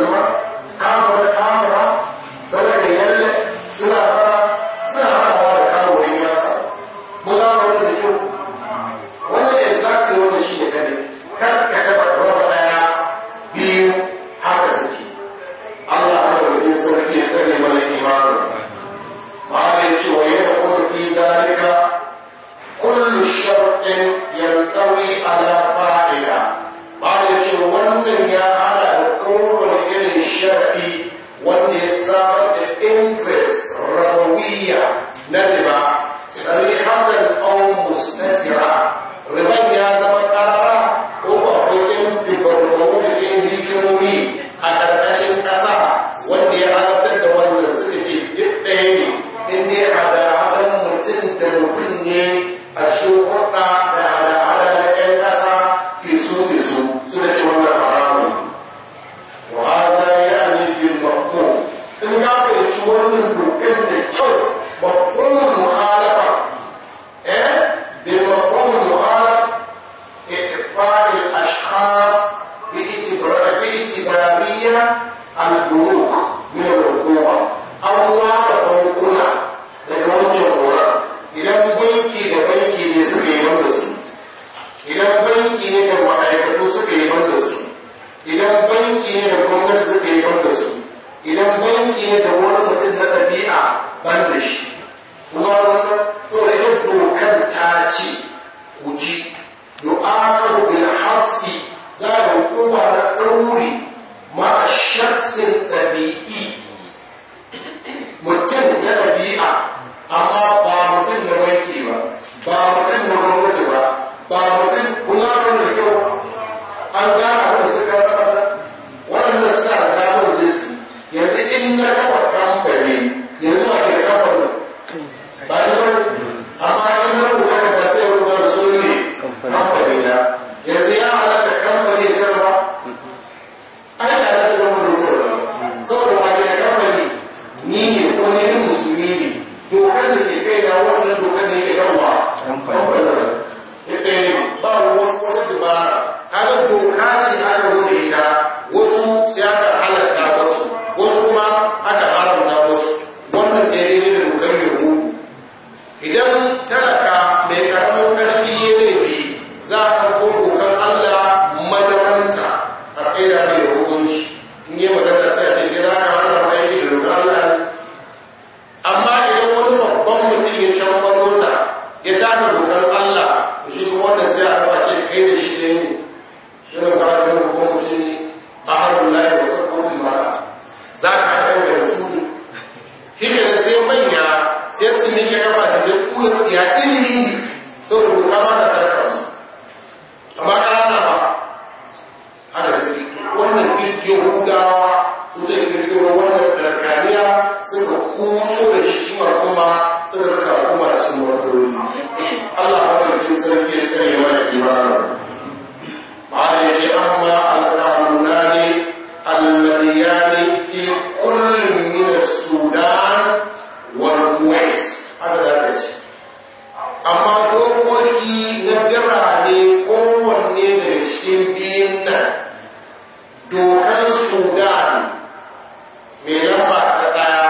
ribawiyya na riba sarihatan aw mustatira riban ya zama karara ko ba akwai yan ribarbaru da yan hikimomi a ƙarƙashin ƙasa wanda ya halartar da wannan suka ce duk ɗaya ne in dai hada-hadan mutum da mutum ne a cikin hurɗa da hada-hada da ƴan ƙasa ke so ke so su da ce wannan haramun wa haza ya ne bil mafhum in ka fahimci wannan dokar da kyau mafhumul muhalafa eh bil mafhumul muhalafa إخفاء الأشخاص باعتبارية البنوك من الحكومة أو وعد بنكنا daga wancan horon idan banki da banki ne suka yi da su idan banki ne da ma'aikatu suka yi da su idan banki ne da gwamnati suka yi da su idan banki ne da wani mutum na ɗabi'a ban da shi kuma wani tsoron yin dokar ta ce ku ji يؤاخذ بالحبس ذات القوة الأولي مع الشخص الطبيعي mutum na ɗabi'a amma ba mutum na wanki ba ba mutum na gwamnati ba ba mutum kuna kan da kyau an gana wanda suka rasa waɗanda suna da damar jinsi yanzu in na kafa kamfani yanzu a ke kamfani ba ni ba amma in na rubuta ka ba sai rubuta da su ne kamfani na yanzu ya halatta kamfani ya ba ai da halatta zama da sauran saboda ba da kamfani ni ne ko ne ni musulmi ne dokar da ke kai na wannan dokar da yake gaba kamfani ya kai ba wani wani dubara kaga doka ce aka wuce ita wasu sai aka halatta wasu wasu kuma aka haramta wasu wannan daidai ne da dokar yahudu idan talaka mai karamin karfi ya laifi za a karko dokar Allah madaranta a tsaida mai hukunci in yi magana sai a ce ke za ka hana ma aiki da dokar Allah amma idan wani babban mutum ya can mota ya taka dokar Allah shi kuma wannan sai a raba ce kai da shi ne shi ne ba da babban mutum ne a harin layi wasu kofin mara za ka haɗa da su ne shi ne sai manya sai su ne ya gaba da zai kula ya ilimi saboda doka ma da tarka su amma ƙarana ba haka suke wannan kirkin hudawa su zai kirkiro wannan ɗarkaniya suka kuso da shi shi kuma suka suka kuma shi matsaloli Allah ba da kin sarki ya tsare mana imanin ma'ana ya ce amma alƙalunani alladiyani fi kullum min sudan wal kuwait haka za ka ce amma dokoki na birane kowanne daga cikin biyun nan dokar sudan mai lamba ta ɗaya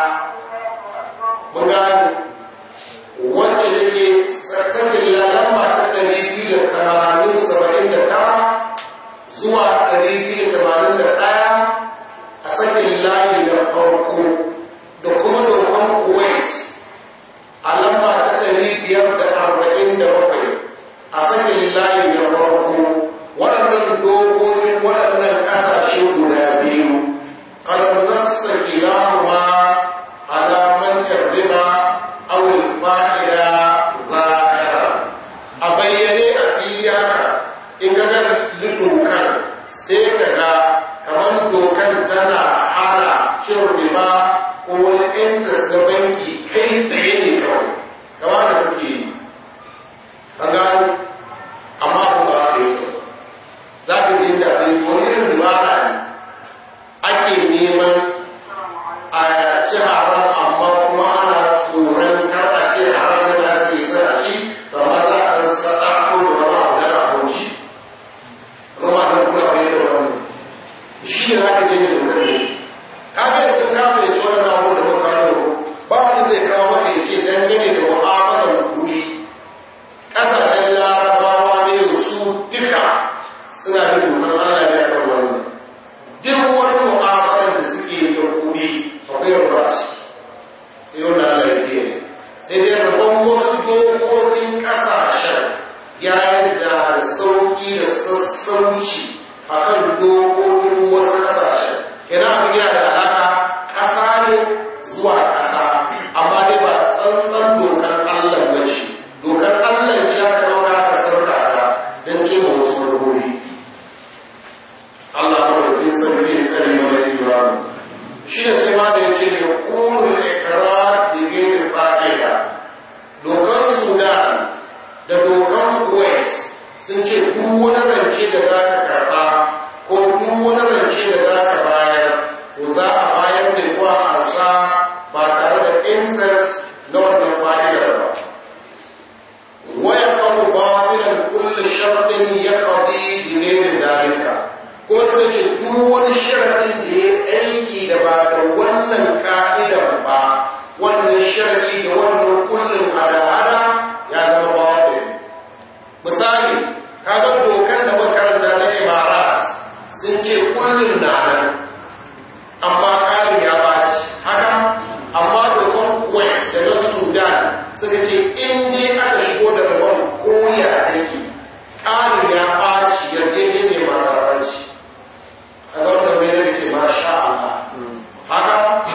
mun gani wacce take tsakanin lamba ta ɗari biyu da tamanin saba'in da tara zuwa ɗari biyu da tamanin da ɗaya a sakin layi na farko da kuma dokar kuwait a lamba ta ɗari biyar da arba'in da bakwai a sakin layi na farko waɗannan dokokin waɗannan ƙasashe guda biyu kan nasa kilahuma alaman riba aw fa'ida zahira a bayyane a fili haka in ga dokar sai ka ga kamar dokar tana hana cin riba ko wani interest na banki kai tsaye ne kawai kama da suke yi an gano amma ku ba da yau za ka ji da abin wani irin dubara ne ake neman a ci haram amma kuma ana tsoron kar a ce haram da su yi sana shi amma za a rasa ɗako da wani abu da a haushi kuma da kuma bai da wani shi ne za ka je da dokar da yake kaga yanzu ka fahimci wannan abu da muka kawo ba wani zai kawo maka ya ce dangane da mu'amalar kuɗi ƙasashen larabawa ne su duka suna da dokar Allah ya kan wannan duk wani mu'amalar da suke da kuɗi akwai ruwa a ciki sai wanda Allah ya ke sai dai rabon wasu dokokin ƙasashen ya da sauƙi da sassauci akan dokokin wasu ƙasashen kenan abin yana da alaƙa ƙasa ne zuwa ƙasa amma dai ba shi ne sai ma da ya ce ne ƙunin ikirar da gini fa'ida dokar sudan da dokar kuwait sun ce duk wani rance da za ka karɓa ko duk wani rance da za ka bayar to za a bayar da kuwa harsa ba tare da interest na wannan fa'idar ba waya kawo batilan kulle sharɗin ya faɗi dinemin dalika kuma suka ce duk wani sharaɗin da ya aiki da ba da wannan ka'idar ba wannan sharaɗi da wannan kullum hada-hada ya zama batil misali kaga dokar da makaranta na imarat sun ce kullum na nan amma ƙarin ya baci haka amma dokar kuwait da na sudan suka ce in dai aka shigo da rabon koya aiki ƙarin ya baci ya daidai ne mara baci a ga wannan mai da ke masha Allah haka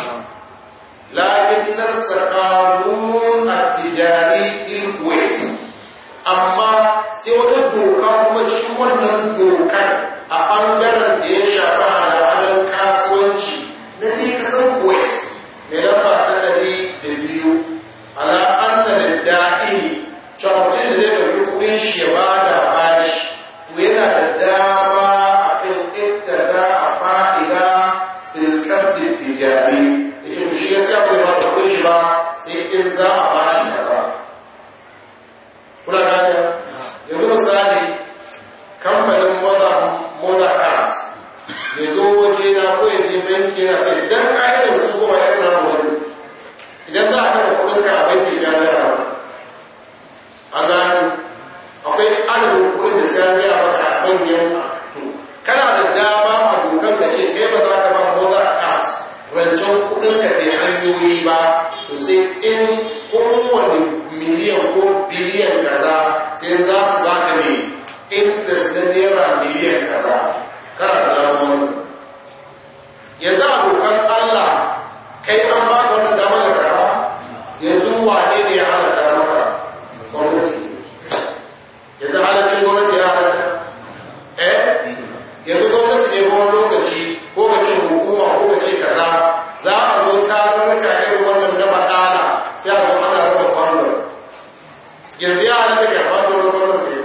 lakin nassa qanun at-tijari bil kuwait amma sai wata doka kuma cikin wannan dokar a ɓangaren da ya shafi al'adar kasuwanci na ne kasar kuwait mai lamba ta ɗari da biyu ala anna da da'ini cewa mutum da zai ɗauki kuɗin shi ya ba da bashi to yana da dama a kan ittada a fa'ida fil qabdi tijari yace to shi gaskiya bai ba da kuɗin shi ba sai in za a bashi kaza kuna gane yanzu misali kamfanin moda cars ya zo waje na ko ya je banki yana sai dan ƙa'idar su kuma ya na wani idan za a kada kuɗin ka a banki sai an gaya a gano akwai adadin kuɗin da sai an gaya maka a manyan to kana da dama a dokar da ce kai ba za ka ba moda cars rancen kuɗin ka bai hanyoyi ba to sai in kowane miliyan ko biliyan kaza sai za su za ka ne interest na naira miliyan kaza kana da damar yanzu a dokar allah kai an ba ka wannan damar da karba yanzu wane ne ya halatta maka gwamnati yanzu halaccin gwamnati ya halatta eh yanzu gwamnati ne kuma lokaci ko ka ce hukuma ko ka ce kaza za a zo tarurruka irin wannan na baɗala sai a zo ana raba kwanon yanzu ya halatta ka fata wani kwanon ne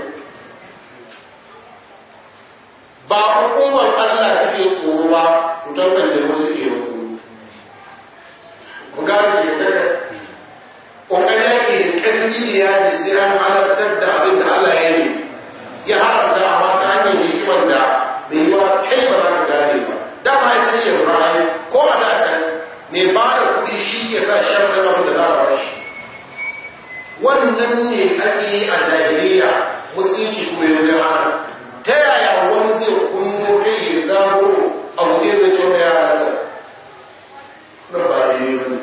ba hukumar Allah suke tsoro ba cutar kan da suke tsoro ku gane ke daga ƙoƙari yake da ƙarfi da yaji sai an halartar da abin da Allah ya yi ya haramta amma ta hanyar hikimar da bai yi wa kai ba za ka gane ba dama ya ce shi ra'ayi ko a da can mai ba da kuɗi shi ya sa shan da abin da za a ba shi wannan ne ake yi a jahiliya musulunci kuma ya zama hana ta yaya wani zai kunno kai ya zamo a wuɗe da cewa ya halatta na ba da yi wani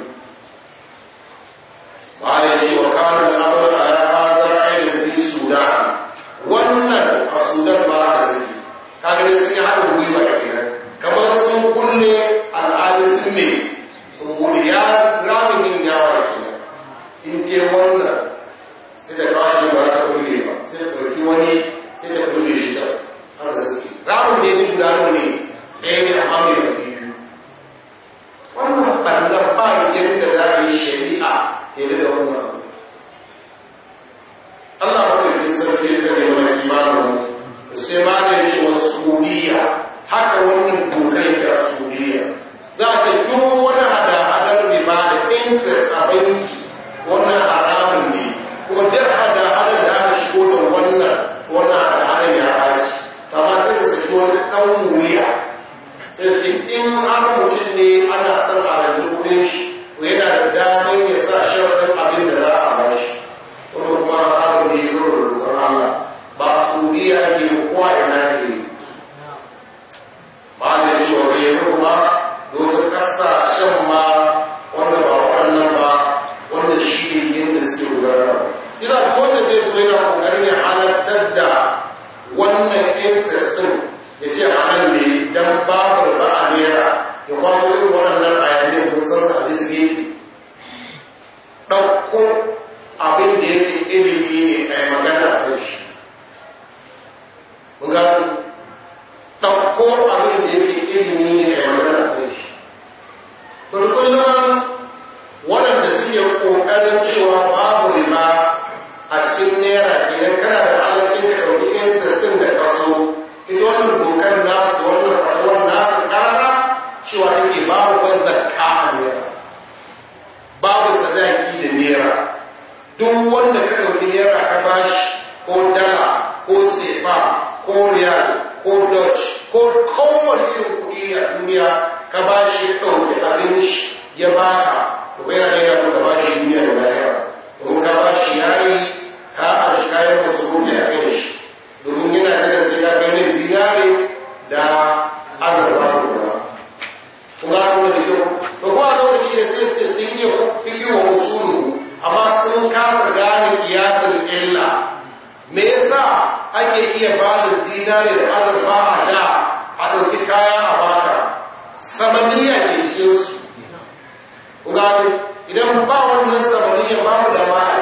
ba da yi wa kawo da abar a ya haza ainihin fi sudan wannan a sudan ba a zai kaga sun yi haɗin gwiwa a kenan kamar sun kulle al'adun sun ne sun gudu ya ramin yin yawa da kenan in ke wannan sai da kashi ba ta kulle ba sai da ɗauki wani sai ta kulle shi ta har da suke ramin ne duk guda ne ɗaya ne amma mai da biyu wannan ɓangar ba yadda za a yi shari'a ke da wannan abu Allah ba da yin sarki ta ne wani imanin sai ma da shi wasu suriya haka wannan dokai da suriya za a ce duk wani hada-hadar riba da interest a banki wannan haramun ne kuma duk hada-hadar da aka shigo da wannan wannan hada-hadar ya haci amma sai su saki wani ɗan wuya sai ce in har mutum ne ana son a rage kudin shi to yana da damar ya sa sharaɗin abin da za a ba shi kuma kuma haramun ne ya rura rukun Allah ba suriya ke kowa ina ne ba da shi wa bai kuma da wasu ƙasashen ma wanda ba waɗannan ba wanda shi ne yadda suke gudanarwa ina wanda zai zo yana ƙoƙarin ya halartar da wannan interest ɗin ya ce a nan ne don babu ba a naira ya kwaso irin waɗannan bayanai mun san sa da suke ɗauko abin da yake ilimi ne a yi magana a shi mun gano ɗauko abin da yake ilimi ne a yi magana a shi duk wanda ka ɗauki naira ka bashi ko dala ko sefa ko riyal ko dutch ko kowane irin kuɗi a duniya ka bashi ya ɗauki abin shi ya baka to bai yana yana ka bashi duniya da lahira domin ka bashi yayi ka a shi kayan masu rufe a kai shi domin yana da sai ya kai mai zinare da azurfa da kuma kun ga kuma da kyau to kuma a lokaci da sai sai sun yi fili wa usulu amma sun kasa gane kiyasin illa me yasa ake iya ba da zinare da azurfa a da a ɗauki kaya a baka samaniya ke cikin su kun ga idan ba wannan samaniya ba mu da ma'ai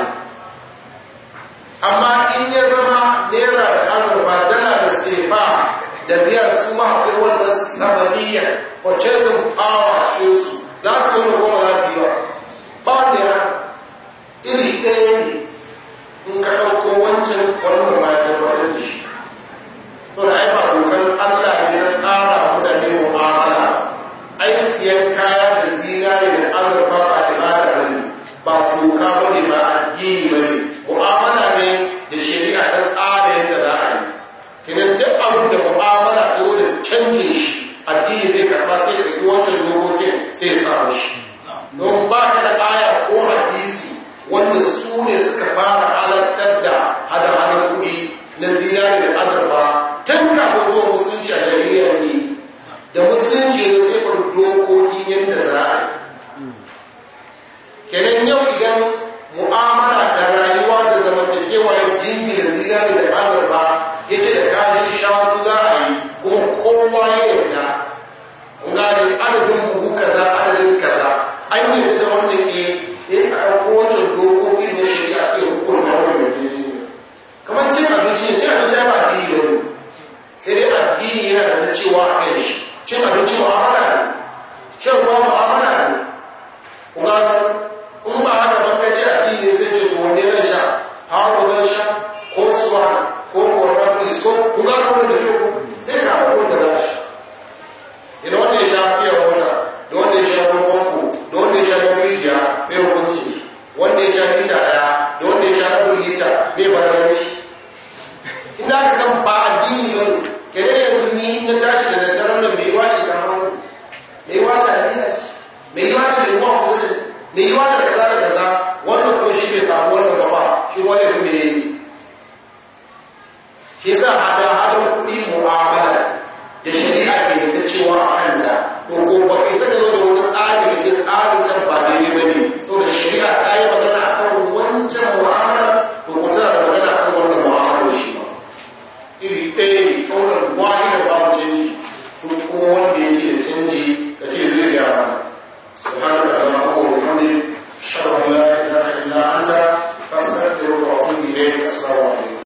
amma in ya zama naira da azurfa dala da sefa da biyar su ma akwai wannan samaniya purchasing power shi su za su yi goma za su yi wa ba wanda ya iri ɗaya ne in ka ɗauko wancan wannan ma ya tabbatar da shi to da ai ba dokar Allah ne na tsara mutane mu'amala ai siyan kaya da zinare da azurfa ba ibada ba ne ba doka ba ne ba addini ba ne mu'amala ne da shari'a ta tsara yadda za a yi kinan duk abin da mu'amala ta zo da canje shi addini zai karba sai ka yi wancan dokokin sai ya samu shi don ba ka da aya ko hadisi wanda su ne suka fara halartar da hada-hadar kuɗi na zinari da azurfa tun kafin zuwa musulunci a jahiliyar ne da musulunci ne sai fara dokoki yadda za a yi kenan yau idan mu'amala da rayuwa da zamantakewa ya jingi da zinari da azurfa ya ce da kajin shanu za a yi kuma kowa ya yarda gane adadin buhu kaza adadin kaza an yi da wannan ke sai a ɗauko wancan dokoki na shari'a sai hukunta wannan yarjejeniya kamar cin abinci cin abinci ba addini ba ne sai dai addini yana da cewa a kai shi cin abinci mu'amala ne shan ruwa mu'amala ne kuma in ba haka ban ka ce addini sai ce to wanne zan sha hawa zan sha ko suwa ko korafi ko kuma kuma da kyau sai ka hawa wanda za sha idan wanda ya sha fiye wata da wanda ya sha ruwan famfo da wanda ya sha ruwan rijiya mai hukunci wanda ya sha lita daya da wanda ya sha rabin lita mai bararar shi inda aka san ba addini ba ne kene yanzu ni na tashi da daddaren da mai washe da hannu mai wata nila shi mai wata da ruwa kusa da mai wata da kaza da kaza wanda ko shi bai samu wannan gaba shi wani kuma ya yi shi sa hada hada kuɗi mu'amala da shari'a ke ta cewa a kanta to ko ba kai saka zo da wani tsari da ke tsarin can ba daidai ba ne saboda shari'a ta yi magana a kan wancan mu'amala to ko tana da magana a kan wannan mu'amala shi ba iri ɗaya ne kaunar wani da babu canji to kuma wanda ya ce da canji ka ce zai gyara subhanaka allahumma wa bihamdika ashhadu an la ilaha illa anta astaghfiruka wa atubu ilayk assalamu alaikum